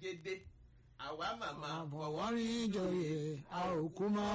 jẹ́dẹ́ àwa màmá àfọwọ́rin joyè a ò kú mọ́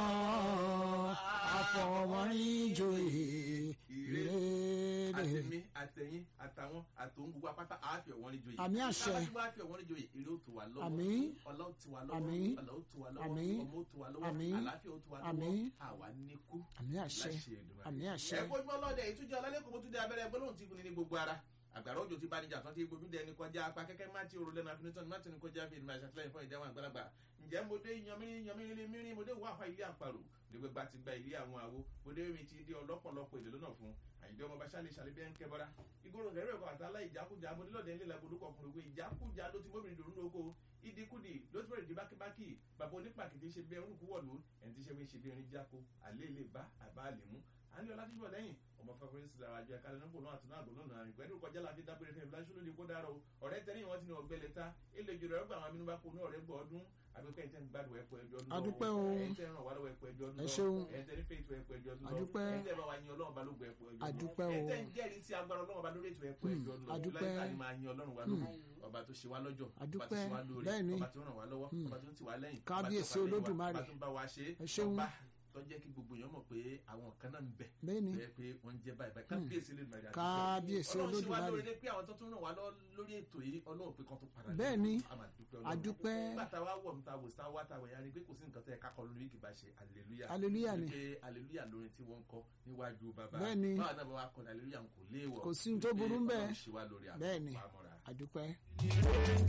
àfọwọ́rin joyè ìrèlè. àtẹ̀mí àtẹ̀yìn àtàwọn àtòun gbogbo apáta àáfíà wọn ní joyè. Àmì àṣẹ. tábà tí wọ́n á fi wọn ní joyè èrè ó tù wá lọ́wọ́. Àmín. ọlá ó tù wá lọ́wọ́. Àmín. ọlá ó tù wá lọ́wọ́. Àmín. ọmọ ó tù wá lọ́wọ́. Àmín. àlàáfíà ó tù wá lọ́wọ́. Àmín. àwa ní kú. àmì àṣẹ láṣẹ Èdùmàrè. àmì àṣẹ ẹ kójúmọ́ lọ́dẹ ìtújọ́ ọlálẹ́kùn mọ́túndé abẹ́rẹ́ gbólóhùn tí kùnì ní gbogbo ara àgbàrá òjò tí bá níjà tán tí gbójú dẹni kọjá apá kẹ́kẹ́ má ti òrùlé náà finitọ́ni má ti ní kọjá bí ìdìmọ̀ àṣàtìlẹ́yìn fún ìdáhùn àgbàlagbà ǹjẹ́ mo dé yanmírín yanmírín mírín mo dé wà fà ilé àparò nígbà gba ti gba ilé àwọn àwo mo dé mi ti dé ọlọ́pọ̀lọpọ̀ èdè lọ́nà fún àyíndé ọmọ bàṣálẹ̀ ṣàlẹ̀ bí ẹ̀ ń kẹ́ bọ́ra ìgboro rẹ̀ rẹ̀ kọ́ àtàlà ìjákújà mo dé lọ́dẹ ńlẹ̀ làgbọ̀dọ̀ ọkùnrin pé ìjákújà ló ti mọ́bìnrin dòrún lóko ìdíkùdì ló ti bẹ̀rẹ̀ di bákíbákì bàbá onípàkìtì ṣe bí ẹrú kúwọ̀lú ẹni tí ṣe bí ṣe bí ẹni jáko àlẹ́ ilé bá àbá àlè mú àní ọlátúbọ̀ lẹ́yìn ọmọ fẹ́fẹ́rẹ́ sí lára àjọ ẹ̀ka lẹ́nu náà àtúná àgbò lọ́nà àrùn pẹ̀lú kọjá láfi dábìrì fún ìbíláṣú lóde kó dára o ọ̀rẹ́ tẹ́lẹ̀ wọn ti ní ọgbẹ́lẹ̀ ta ilé ìjọba ẹgbẹ́ àwọn amínú bá kó ní ọ̀rẹ́ gbọ́ ọdún àbíkọ́ ẹ̀ńtẹ́ ń gbádùn ẹ̀pọ̀ ẹjọ́ ọdún Adúpẹ́ o. ẹ̀ńtẹ́ ràn wá lọ́wọ́ ẹ̀pọ̀ ẹjọ́ ọdún Ẹ ṣeun. ẹ̀ńtẹ́ ní fèètò ẹ̀pọ̀ ẹjọ́ ọdún Adúpẹ́. ẹ̀ńtẹ́ bá wa yin ọlọ́run bá lóògùn ẹ̀pọ̀ ẹjọ́ ọdún Adúpẹ́ o. ẹ̀ńtẹ́ ń jẹ́rìí sí agbára ọlọ́run bá lórí ètò ẹ̀pọ̀ ẹjọ́ ọdún Adúpẹ́. láìka ni máa yin ọlọ́run wa lóògùn ọba tó ṣe wá lọ́jọ́ ọba tó Adúpẹ́. ṣe wá lóore Bẹ́ẹ̀ni. ọba tó ràn wá lọ́wọ́ ọba tó ń tì wá lẹ́yìn ọba tó Kábíyèsí fà lẹ́yìn wa, Olódùmarè. ọba tó ń bá wa ṣe Ẹ ṣeun. ọba tó jẹ́ kí gbogbo èèyàn mọ̀ pé àwọn kan náà ń bẹ bẹ́ẹ̀ni bẹ́ẹ̀ pé wọ́n ń jẹ́ báyìí báyìí kábíyèsí lè mẹ́rin Kábíyèsí ọlọ́run ṣe wá Olódùmarè. lórí pé àwọn tó tún ràn wá lọ lórí ètò yìí ọlọ́run pé kan tó padà Bẹ́ẹ̀ni. a máa dúpẹ́ ọlọ́run Adúpẹ́. nígbà tá a wá wọ̀ níta wò sá wá tàwọn ẹ̀yà ni pé kò sí nǹkan tẹ́ ẹ kákọ lórí kì bá ṣe aleluya Hallelujah ni. pé aleluya lórin tí wọ́n ń kọ níwájú bàbá Bẹ́ẹ̀ni. báwa náà bá wa kọ aleluya kò léèwọ̀ Kò sí ohun tó burú ń bẹ̀. Ọlọ́run ṣe wá lórí Bẹ́ẹ̀ni. àpamọ́ra àdúpẹ́.